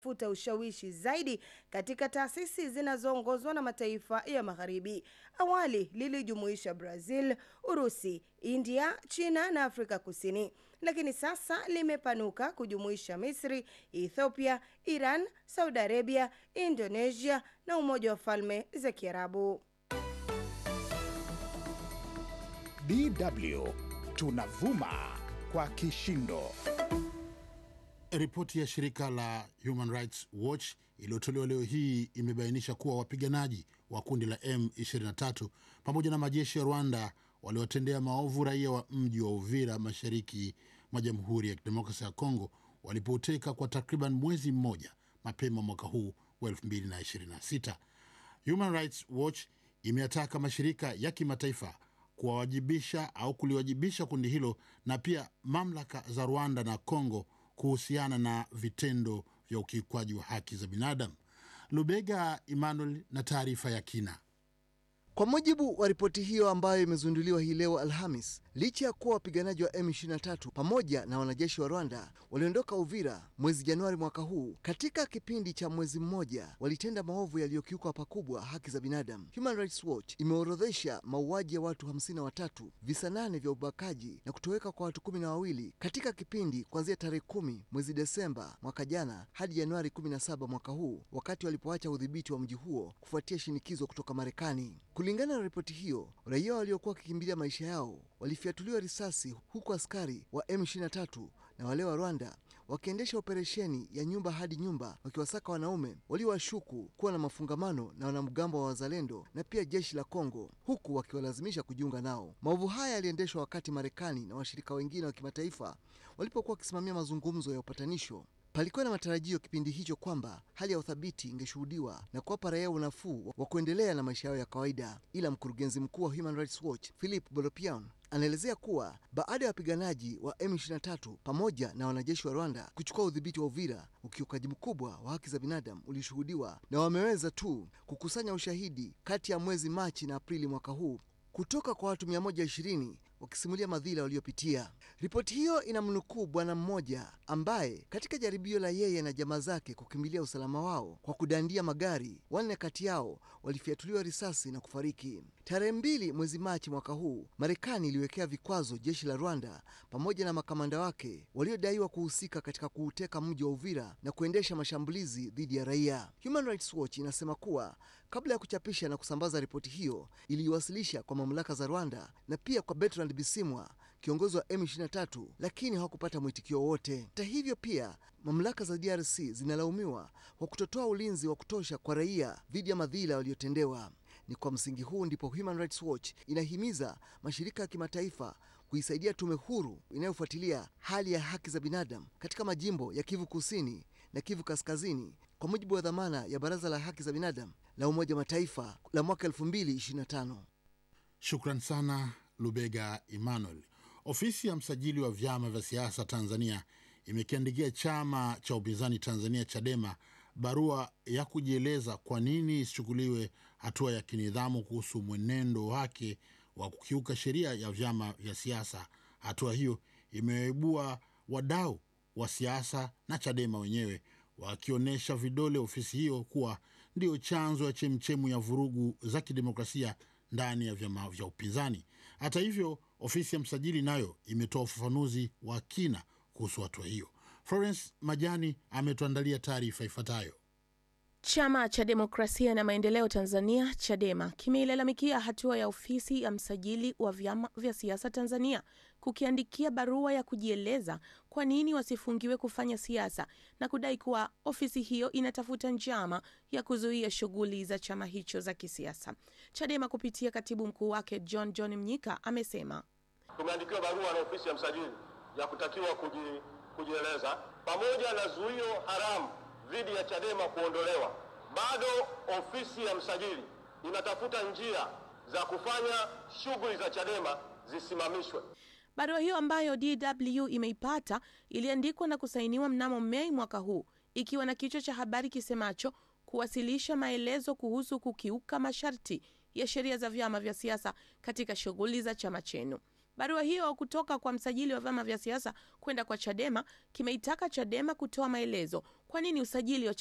futa ushawishi zaidi katika taasisi zinazoongozwa na mataifa ya magharibi. Awali lilijumuisha Brazil, Urusi, India, China na Afrika Kusini, lakini sasa limepanuka kujumuisha Misri, Ethiopia, Iran, Saudi Arabia, Indonesia na Umoja wa Falme za Kiarabu. DW tunavuma kwa kishindo. Ripoti ya shirika la Human Rights Watch iliyotolewa leo hii imebainisha kuwa wapiganaji wa kundi la M23 pamoja na majeshi ya Rwanda waliwatendea maovu raia wa mji wa Uvira mashariki mwa Jamhuri ya Kidemokrasia ya Kongo walipoteka kwa takriban mwezi mmoja mapema mwaka huu wa 2026. Human Rights Watch imeyataka mashirika ya kimataifa kuwawajibisha au kuliwajibisha kundi hilo na pia mamlaka za Rwanda na Kongo kuhusiana na vitendo vya ukiukwaji wa haki za binadamu. Lubega Emmanuel na taarifa ya kina. Kwa mujibu wa ripoti hiyo ambayo imezinduliwa hii leo Alhamis, licha ya kuwa wapiganaji wa M23 pamoja na wanajeshi wa Rwanda waliondoka Uvira mwezi Januari mwaka huu, katika kipindi cha mwezi mmoja walitenda maovu yaliyokiuka pakubwa haki za binadamu. Human Rights Watch imeorodhesha mauaji ya watu hamsini na watatu, visa nane vya ubakaji na kutoweka kwa watu kumi na wawili katika kipindi kuanzia tarehe kumi mwezi Desemba mwaka jana hadi Januari 17 mwaka huu, wakati walipoacha udhibiti wa mji huo kufuatia shinikizo kutoka Marekani. Kulingana na ripoti hiyo, raia waliokuwa wakikimbilia maisha yao walifyatuliwa risasi, huku askari wa M23 na wale wa Rwanda wakiendesha operesheni ya nyumba hadi nyumba, wakiwasaka wanaume waliowashuku kuwa na mafungamano na wanamgambo wa Wazalendo na pia jeshi la Kongo, huku wakiwalazimisha kujiunga nao. Maovu haya yaliendeshwa wakati Marekani na washirika wengine wa kimataifa walipokuwa wakisimamia mazungumzo ya upatanisho. Palikuwa na matarajio kipindi hicho kwamba hali ya uthabiti ingeshuhudiwa na kuwapa raia unafuu wa kuendelea na maisha yao ya kawaida, ila mkurugenzi mkuu wa Human Rights Watch Philip Bolopian anaelezea kuwa baada ya wapiganaji wa M23 pamoja na wanajeshi wa Rwanda kuchukua udhibiti wa Uvira, ukiukaji mkubwa wa haki za binadamu ulishuhudiwa na wameweza tu kukusanya ushahidi kati ya mwezi Machi na Aprili mwaka huu kutoka kwa watu 120 wakisimulia madhila waliopitia. Ripoti hiyo inamnukuu bwana mmoja ambaye katika jaribio la yeye na jamaa zake kukimbilia usalama wao kwa kudandia magari, wanne kati yao walifyatuliwa risasi na kufariki. Tarehe mbili mwezi Machi mwaka huu, Marekani iliwekea vikwazo jeshi la Rwanda pamoja na makamanda wake waliodaiwa kuhusika katika kuuteka mji wa Uvira na kuendesha mashambulizi dhidi ya raia. Human Rights Watch inasema kuwa kabla ya kuchapisha na kusambaza ripoti hiyo, iliiwasilisha kwa mamlaka za Rwanda na pia kwa Bertrand Bisimwa, kiongozi wa M23, lakini hawakupata mwitikio wowote. Hata hivyo, pia mamlaka za DRC zinalaumiwa kwa kutotoa ulinzi wa kutosha kwa raia dhidi ya madhila waliotendewa. Ni kwa msingi huu ndipo Human Rights Watch inahimiza mashirika ya kimataifa kuisaidia tume huru inayofuatilia hali ya haki za binadamu katika majimbo ya Kivu Kusini na Kivu Kaskazini kwa mujibu wa dhamana ya Baraza la Haki za Binadamu la Umoja wa Mataifa la mwaka 2025. Shukran sana Lubega Emmanuel. Ofisi ya msajili wa vyama vya siasa Tanzania imekiandikia chama cha upinzani Tanzania Chadema barua ya kujieleza kwa nini isichukuliwe hatua ya kinidhamu kuhusu mwenendo wake wa kukiuka sheria ya vyama vya siasa. Hatua hiyo imewaibua wadau wa siasa na Chadema wenyewe wakionyesha vidole ofisi hiyo kuwa ndiyo chanzo ya chemchemu ya vurugu za kidemokrasia ndani ya vyama vya upinzani. Hata hivyo, ofisi ya msajili nayo imetoa ufafanuzi wa kina kuhusu hatua hiyo. Florence Majani ametuandalia taarifa ifuatayo. Chama cha Demokrasia na Maendeleo Tanzania Chadema kimeilalamikia hatua ya ofisi ya msajili wa vyama vya siasa Tanzania kukiandikia barua ya kujieleza kwa nini wasifungiwe kufanya siasa na kudai kuwa ofisi hiyo inatafuta njama ya kuzuia shughuli za chama hicho za kisiasa. Chadema kupitia katibu mkuu wake John John Mnyika amesema tumeandikiwa barua na ofisi ya msajili ya kutakiwa kuji, kujieleza pamoja na zuio haramu dhidi ya Chadema kuondolewa. Bado ofisi ya msajili inatafuta njia za kufanya shughuli za Chadema zisimamishwe. Barua hiyo ambayo DW imeipata iliandikwa na kusainiwa mnamo Mei mwaka huu ikiwa na kichwa cha habari kisemacho kuwasilisha maelezo kuhusu kukiuka masharti ya sheria za vyama vya siasa katika shughuli za chama chenu. Barua hiyo kutoka kwa msajili wa vyama vya siasa kwenda kwa Chadema kimeitaka Chadema kutoa maelezo kwa nini usajili wa